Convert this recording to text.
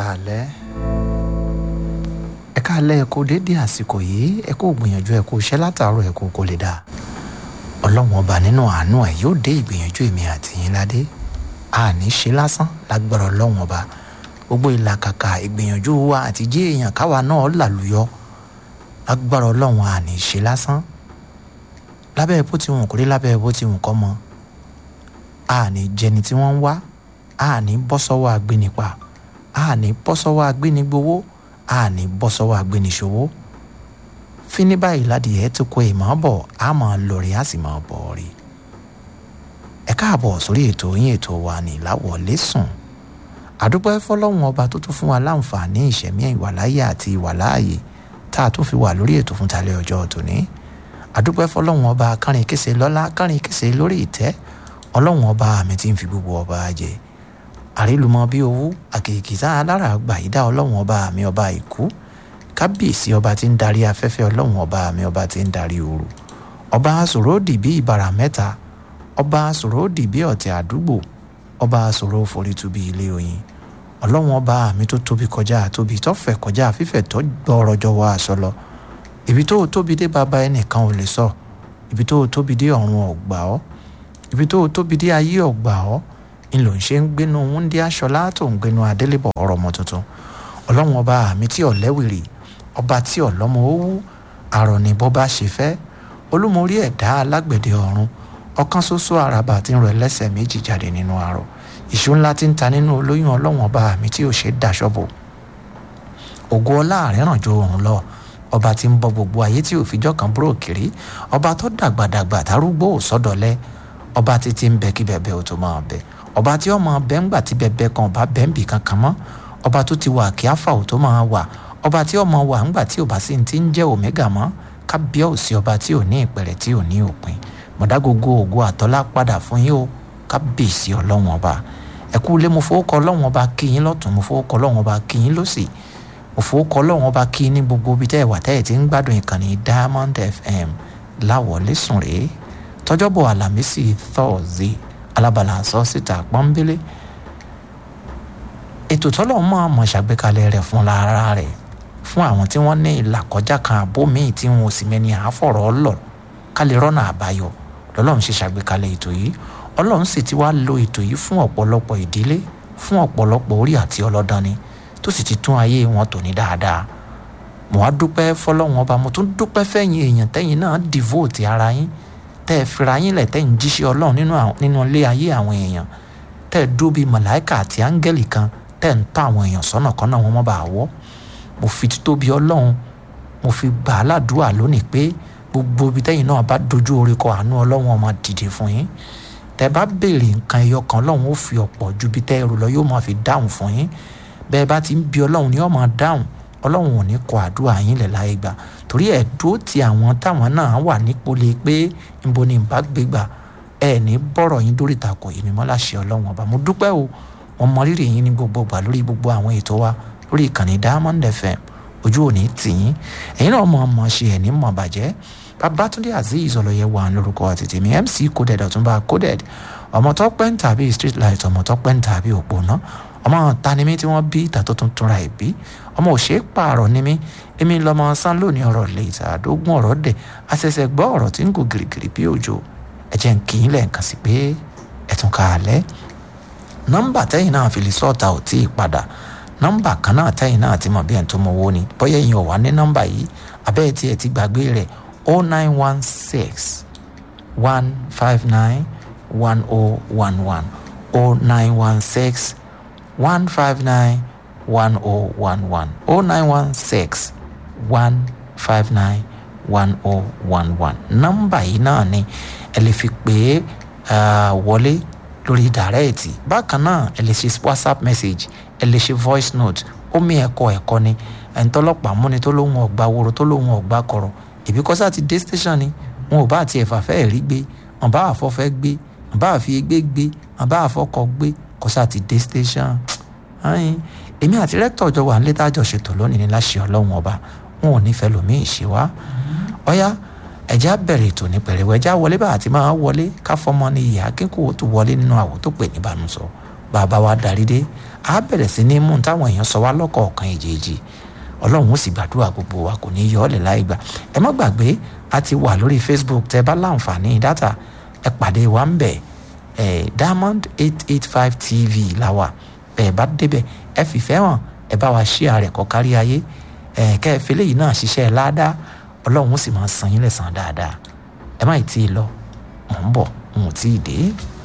káalẹ́ ẹ káalẹ́ ẹ kú dédé àsìkò yìí ẹ kú gbìyànjú ẹ kú iṣẹ́ látàárọ̀ ẹ kú kó lè dà ọlọ́run ọba nínú àánú ẹ yóò dé ìgbìyànjú èmi àti yín ládé àní ṣe lásán lágbára ọlọ́run ọba gbogbo ìlàkàkà ìgbìyànjú wa àti jí èèyàn káwa náà làlùyọ lágbára ọlọ́run àní ṣe lásán lábẹ́ bó ti wù kórí lábẹ́ bó ti wù kọ́ mọ́ àní jẹni tí wọ́n ń wá àní bọ́ sọ́wọ́ agbénipa àní bọ́ sọ́wọ́ agbénigbowó àní bọ́ sọ́wọ́ agbéniṣòwò fíní báyìí ládìyẹ tó kó ìmọ̀ bọ̀ á máa lórí á sì máa bọ̀ rí ẹ káàbọ̀ sórí ètò yín ètò wa ní ìláwọlé sùn àdúpẹ́ fọlọ́run ọba tó tún fún wa láǹfààní ìṣẹ̀mí ìwàláyé àti ìwàláàyè tá a tún fi wà lórí ètò fún talẹ́ ọjọ́ tòní àdúpẹ́ fọlọ́run ọba kárin kése lọ́lá kárin kése lórí ìtẹ́ ọlọ́run ọba mi ti ń fi gbogbo ọba jẹ àrílùmọ bí owó àkèkìtà alára àgbà yìí dá ọlọ́run ọba mi ọba ìkú kábíyèsí ọba tí ń darí afẹ́fẹ́ ọlọ́run ọba mi ọba tí ń darí ooru ọba sòródì bí ìbàrà mẹ́ta ọba sòródì bí ọ̀tẹ̀ àdúgbò ọba sòrò forítù bí ilé oyin ọlọ́run ọba mi tó tóbi kọjá tóbi tó fẹ̀ kọjá fífẹ̀ tó gbọ́ọ̀rọ̀ jọ̀wọ́ àṣọ lọ ibi tó tóbi dé bàbá ẹnìkan ò lè sọ ibi tó tóbi dé ọ̀run ọ̀gbà ọ́ ibi tó tóbi dé ayé ọ̀gbà ọ́ ń lò ń ṣe ń gbénu wúndí aṣọlá tó ń gbénu adélébọ̀ ọ̀rọ̀ ọmọ tuntun ọlọ́run ọba mi tí ọ̀lẹ́wìrì ọba tí ọ̀lọ́mọ owó àrọ̀ ní bọ́ bá ṣe fẹ́ olúmorí ẹ̀dá alágbẹ̀dẹ ọ̀run ọ̀kan ṣoṣo àràbà tí ń rọ ẹlẹ́sẹ̀ méjì jáde nínú àrọ̀ ìṣó ńlá tí ń ta nínú olóyún ọlọ́run ọba mi tí ò ṣe dáṣọ́bò ògo ọlá àrẹ́ràn jo òun lọ ọba tí ń bọ gbogbo ayé tí òfijọ́ kan búrò kiri ọba tó dàgbàdàgbà tárúgbó òsọdọ̀lẹ́ ọba títí ń bẹ kí bẹ̀bẹ̀ ò tó máa bẹ̀ ọba tí ọmọ bẹ́ ńgbà tí bẹ̀bẹ̀ kan ọba bẹ́ ń bì kankan mọ́ ọba tó ti wà kí áfà ò tó máa wà ọba tí ọmọ wà ńgbà tí ọba sì ti ń jẹ́ òmẹ́gà mọ́ kábíyà ò sí ọba tí ò ní ìpẹ̀rẹ̀ tí ò ní òpin mọ̀dágógó ògo àtọ́lá padà fún yín o kábíyèsí ọlọ́wọ́n ọba ẹ̀kú ilé mo fowó kọ ọlọ́wọ́n ọba kí yín lọ́tún mo fowó kọ ọlọ́wọ́n ọba kí yín lọ́sì mo fowó kọ ọlọ́wọ́n ọba kí yín ní gbogbo ibi tẹ́ ẹ̀ wà tẹ́ ẹ̀ ti ń gbádùn ìkànnì Diamond FM láwọlé sùn rèé tọjọ́bọ̀ àlàmísì thursday alábàlà sọ síta pọ́nbélé ètò tọ́lọ̀ mọ́ àmọ́ ṣàgbékalẹ̀ rẹ̀ fún lára rẹ̀ fún àwọn tí wọ́n ní ìlàkọjá kan àbó míì tí wọn ò sì mẹ́ni àáfọ̀rọ̀ lọ ká lè rọ́nà àbáyọ lọ́lọ́run ṣe ṣàgbékalẹ̀ ètò yìí ọlọ́run sì ti wá lo ètò yìí fún ọ̀pọ̀lọpọ̀ ìdílé fún ọ̀pọ̀lọpọ̀ orí àti ọlọ́dani tó sì ti tún ayé wọn tò ní dáadáa mo wá dúpẹ́ fọlọ́run ọba mo tún dúpẹ́ fẹ́yìn èèyàn tẹ́yìn náà devote ara yín tẹ́ ẹ fira yín lẹ̀ tẹ́ ń jíṣẹ́ ọlọ́run nínú ilé ayé àwọn èèyàn tẹ́ ẹ dúró bíi màláìkà àti áńgẹ́lì kan tẹ́ ń tọ́ àwọn èèyàn sọ́nà kan náà wọ́n mọ́ bá a wọ́ mo fi títóbi ọlọ́run mo fi gbà á ládùúrà lónìí pé gbogbo ibi tẹ́yìn náà bá dojú orí kọ àánú ọlọ́run ọmọ dìde fún yín tẹ́ bá béèrè nǹkan ẹyọ kan ọlọ́run ó fi ọ̀pọ̀ ju bí tẹ́ ẹ rò lọ yóò máa fi dáhùn fún yín bẹ́ẹ̀ bá ti ń bi ọlọ́run ni ó máa dáhùn ọlọ́run ò ní kọ àdúrà yín lẹ̀ láyé gbà torí ẹ̀ dúró ti àwọn táwọn náà wà nípele pé níbo ni ìbá gbégbà ẹ ní bọ́rọ̀ yín dórí ìtàkùn èmi mọ́ láṣẹ ọlọ́run ọba mo dúpẹ́ o wọn mọ rírì yín ní gbogbo gbà lórí gbogbo àwọn ètò wa lórí ìkànnì Diamond FM ojú òní tì yín ẹ̀yin náà mọ̀ ọmọ ṣe ẹ̀ ní mọ̀ bàjẹ́ Babátúndé Azeez ọlọ́yẹ wà lórúkọ àtètè mi MC coded ọ̀túnba coded ọmọ tó pẹ́ ń tàbí street light ọmọ tó pẹ́ ń tàbí òpónà ọmọ tanimí tí wọ́n bí ìta tó tún túnra ẹ̀ bí ọmọ òṣè pààrọ̀ ni mí èmi lọmọ sán lónìí ọ̀rọ̀ lè ìtàdógún ọ̀rọ̀ dẹ̀ àṣẹ̀ṣẹ̀ gbọ́ ọ̀rọ̀ tí ń gò gìrìgìrì bí òjò ẹ̀jẹ̀ ń kì í lẹ́ẹ̀kan sí pé ẹ̀tún kàálẹ́ nọ́mbà tẹ́yìn náà fi lè sọ́ọ̀tà ò tí ì padà nọ́mbà kan náà tẹ́yìn náà ti mọ̀ bí ẹ̀ tó mọ owó ni bóyá ẹ̀yin ò wá ní nọ́mbà yìí abẹ́ tí ẹ ti gbàgbé rẹ̀ o nine one six one five nine one o one one o nine one six one five nine one oh one one oh nine one six one five nine one oh one one nọ́mbà yìí náà ni ẹ lè fi pè é wọlé lórí dàrẹ́ẹ̀tì bákan náà ẹ lè ṣe whatsapp message ẹ lè ṣe voice note omi ẹ̀kọ́ ẹ̀kọ́ ni ẹ̀ńtọ́lọ́pàá múni tó lóun ọ̀gbà woro tó lóun ọ̀gbà kọ̀rọ̀ ìbí kọ́sá ti dé station ni wọn ò bá àti ẹ̀fà fẹ́ẹ̀ rí gbé wọn bá àfọ́fẹ́ gbé wọn bá àfi egbé gbé wọn bá àfọ́kọ gbé kọ́sá ti dé station èmi àti rẹ́tọ̀ ọjọ́ wà nílé tájọ ṣètò lónìí ní láṣẹ ọlọ́run ọba wọn ò nífẹ̀ẹ́ lòmíì ṣe wá ọ̀yá ẹ̀já bẹ̀rẹ̀ ètò ní pẹ̀rẹ̀wẹ̀ ẹ̀já wọlé bá àti máa wọlé ká fọmọ ní ìyá kíkó tó wọlé nínú àwò tó pè ní ìbánusọ bàbá wa darí dé á bẹ̀rẹ̀ sí ní mú táwọn èèyàn sọ wá lọ́kọ̀ọ̀kan èjèèjì ọlọ́run ó sì gbàdúrà gbogbo wa kò ní yọ ọ́ lẹ̀ láì gbà ẹ má gbàgbé a ti wà lórí facebook tẹ bá láǹfààní dátà ẹ pàdé wa ń bẹ̀ ẹ diamond eight eight five tv la wà ẹ bá débẹ̀ ẹ fìfẹ́ hàn ẹ bá wa ṣí ààrẹ kọ́ kárí ayé ẹ kẹ́ ẹ fẹlẹ́ yìí náà ṣiṣẹ́ ládàá ọlọ́run ó sì máa san yín lẹ́san dáadáa ẹ má ì tí ì lọ mò ń bọ̀ n ò tí ì dé.